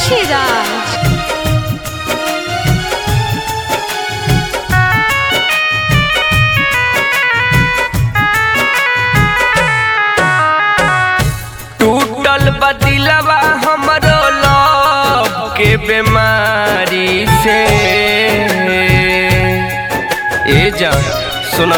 मुंशीराज टूटल बदिलवा हमरो लव के बीमारी से ए जान सुना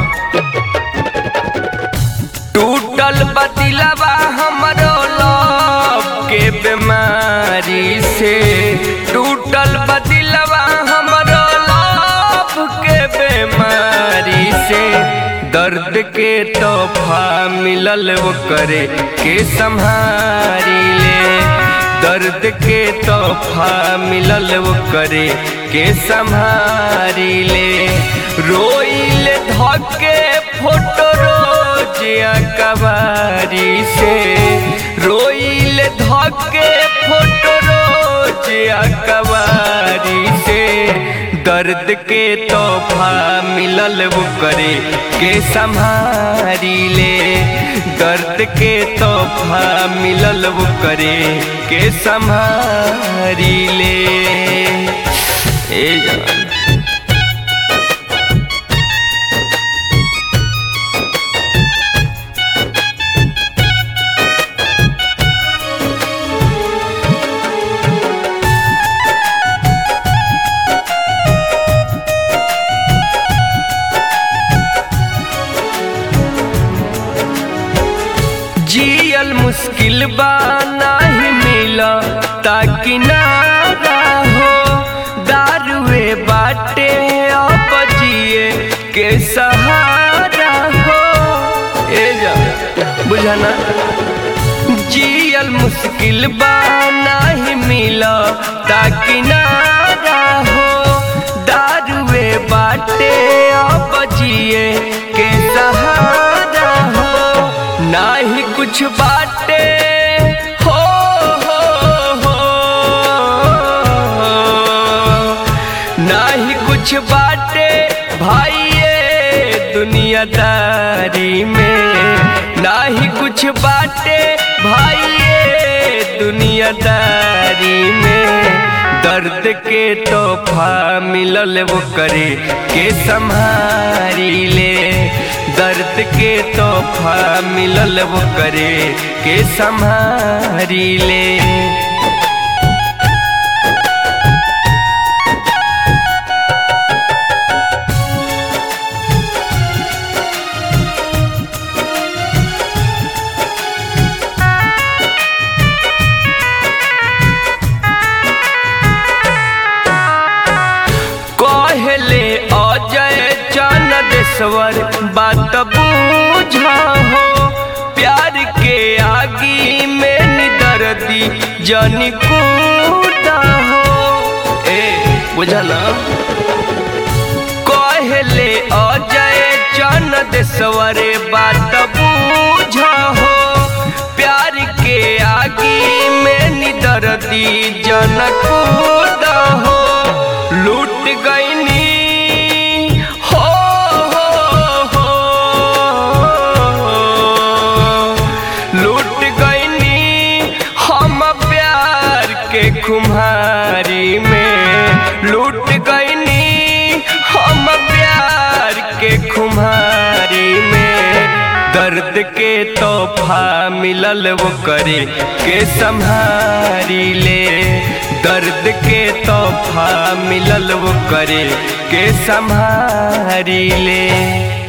टूटल बदिलवा हमरो लव के बीमारी से टूटल बदिलवा हमरो लव के बीमारी से दर्द के तोहफा मिलल वो करे के संहारी ले दर्द के तोहफा मिलल वो करे के संहारी ले रोइल धके फोटो रोजिया कबारी से रोइल धके फोटो रोजिया कबारी से दर्द के तोहफा मिलल वो करे के संहारी ले दर्द के तोहफा मिलल वो करे के संहारी ले ए जान जियल मुश्किल बा नाही मिला ताकि ना हो दारुए बाटे अब जिए के सहारा हो ए जा बुझाना जियल मुश्किल बा नाही मिला ताकि ना हो दारुए बाटे अब जिए के सहारा हो नाही कुछ बाटे हो हो हो नाही कुछ बाटे भाइये दुनियादारी में नाही कुछ बाटे भाइये दुनियादारी में दर्द के तोहफा मिलल वो करे के संहारी ले दर्द के तोहफा मिलल वो करे के संहारी ले कहले अजय चनदेश्वर बात बूझा हो प्यार के आगी में निदर्दी जनी कूदा हो ए बुझला कहले अजय चनदेश्वर बात बूझा हो प्यार के आगी में निदर्दी जन कूदा हो लूट गईनी हो हो हो लूट गईनी हम प्यार के खुमारी में लूट गईनी हम प्यार के खुमारी में दर्द के तोहफा मिलल वो करे के संहारी ले दर्द के तोहफा मिलल वो करे के संहारी ले